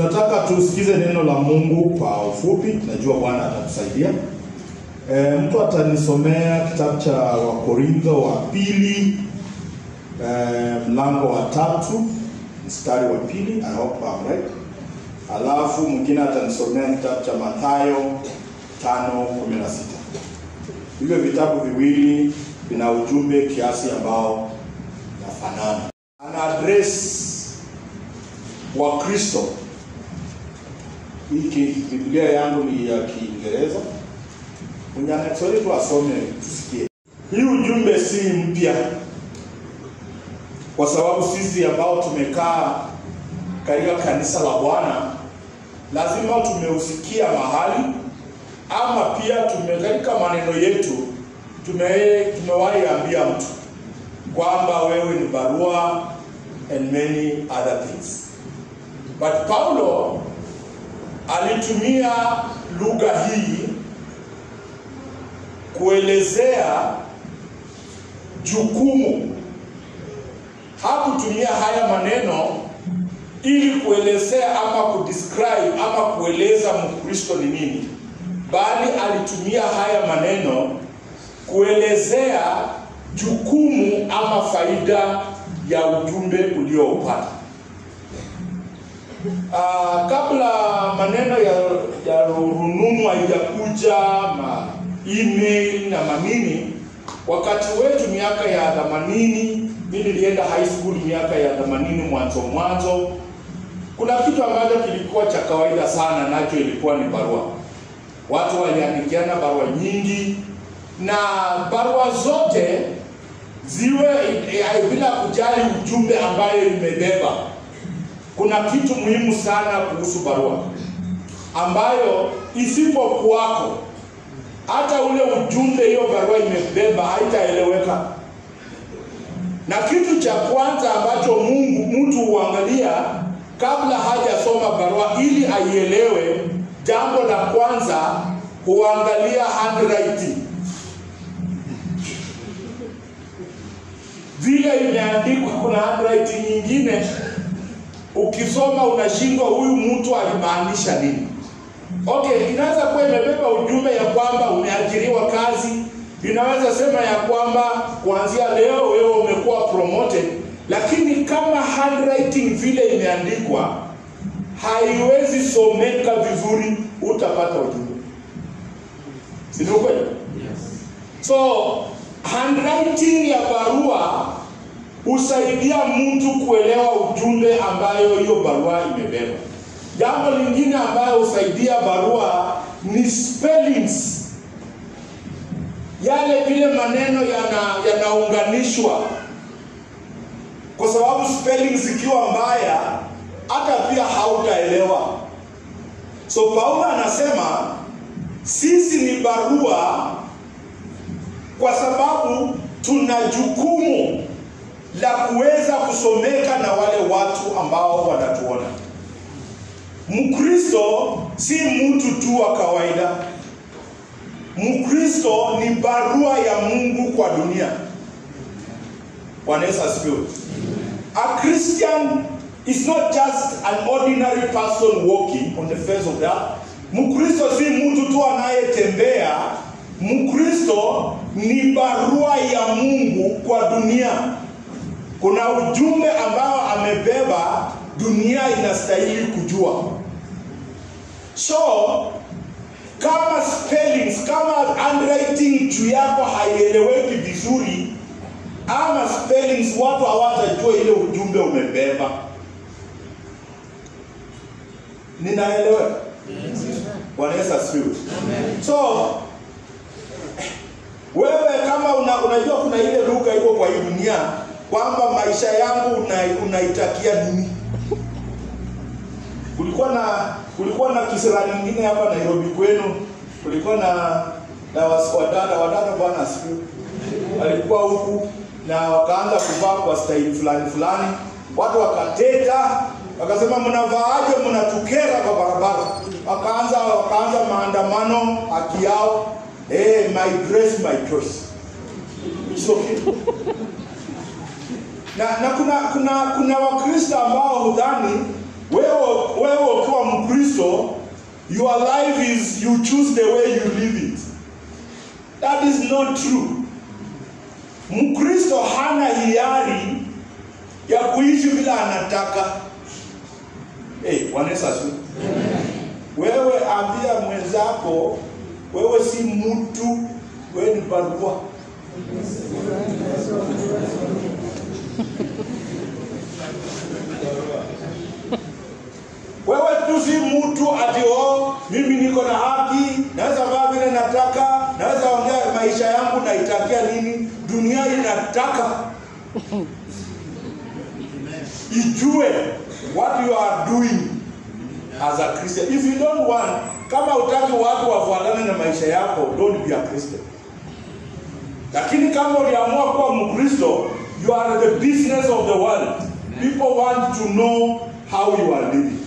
tunataka tusikize neno la Mungu kwa ufupi. Najua Bwana atatusaidia. E, mtu atanisomea kitabu cha Wakorintho wa pili e, mlango wa tatu mstari wa pili. I hope I'm right. Alafu mwingine atanisomea kitabu cha Mathayo tano kumi na sita. Hivyo vitabu viwili vina ujumbe kiasi ambao nafanana. Ana address wa Kristo. Hii Biblia yangu ni ya Kiingereza. Mwenye ana Kiswahili tu asome tusikie. Hii ujumbe si mpya, kwa sababu sisi ambao tumekaa katika kanisa la Bwana lazima tumeusikia mahali ama pia tume katika maneno yetu tume tumewahi ambia mtu kwamba wewe ni barua and many other things. But Paulo alitumia lugha hii kuelezea jukumu. Hakutumia haya maneno ili kuelezea ama kudescribe ama kueleza Mkristo ni nini, bali alitumia haya maneno kuelezea jukumu ama faida ya ujumbe ulioupata. Uh, kabla maneno ya, ya rununu haijakuja ma email na manini, wakati wetu miaka ya themanini, mimi nilienda high school miaka ya themanini mwanzo mwanzo, kuna kitu ambacho kilikuwa cha kawaida sana, nacho ilikuwa ni barua. Watu waliandikiana barua nyingi, na barua zote ziwe eh, bila kujali ujumbe ambayo imebeba kuna kitu muhimu sana kuhusu barua ambayo isipokuwako hata ule ujumbe hiyo barua imebeba haitaeleweka. Na kitu cha kwanza ambacho Mungu mtu huangalia kabla hajasoma barua ili aielewe, jambo la kwanza huangalia handwriting, vile imeandikwa. Kuna handwriting nyingine ukisoma unashindwa huyu mtu alimaanisha nini. Okay, inaweza kuwa imebeba ujumbe ya kwamba umeajiriwa kazi, inaweza sema ya kwamba kuanzia leo wewe umekuwa promoted, lakini kama handwriting vile imeandikwa haiwezi someka vizuri, utapata ujumbe, si ndio kweli? So handwriting ya barua husaidia mtu kuelewa ujumbe ambayo hiyo barua imebeba. Jambo lingine ambayo husaidia barua ni spellings, yale vile maneno yana yanaunganishwa, kwa sababu spellings zikiwa mbaya hata pia hautaelewa. So Paulo anasema sisi ni barua kwa sababu tuna jukumu la kuweza kusomeka na wale watu ambao wanatuona. Mkristo si mtu tu wa kawaida. Mkristo ni barua ya Mungu kwa dunia. Bwana Yesu asifiwe. A Christian is not just an ordinary person walking on the face of the earth. Mkristo si mtu tu anayetembea. Mkristo ni barua ya Mungu kwa dunia kuna ujumbe ambao amebeba, dunia inastahili kujua. So kama spellings, kama handwriting juu yako haieleweki vizuri, ama spellings, watu hawatajua ile ujumbe umebeba. Ninaelewa? Bwana Yesu asifiwe. So wewe kama una, unajua kuna ile lugha iko kwa hii dunia kwamba maisha yangu una, unaitakia nini? Kulikuwa na kulikuwa na kisera nyingine hapa Nairobi kwenu, kulikuwa na na wadada wadada, bwana asifiwe, walikuwa huku na wakaanza kuvaa kwa staili fulani fulani, watu wakateta, wakasema mnavaaje, mnatukera kwa barabara. Wakaanza wakaanza maandamano haki yao, eh, my dress my choice. It's okay na, na kuna kuna kuna Wakristo ambao hudhani wewe wewe ukiwa your life is you choose the way you live it. That is not true. Mkristo hana hiari ya kuishi vile anataka. Hey, Bwana Yesu asifiwe. Wewe ambia mwenzako, wewe si mtu, wewe ni barua. Wewe tu si mtu ati oh, mimi niko na haki, naweza vaa vile nataka, naweza ongea maisha yangu naitakia nini. Dunia inataka ijue what you are doing as a Christian. If you don't want, kama utaki watu wafuatane na maisha yako, don't be a Christian. Lakini kama uliamua kuwa Mkristo, you are the business of the world. People want to know how you are living.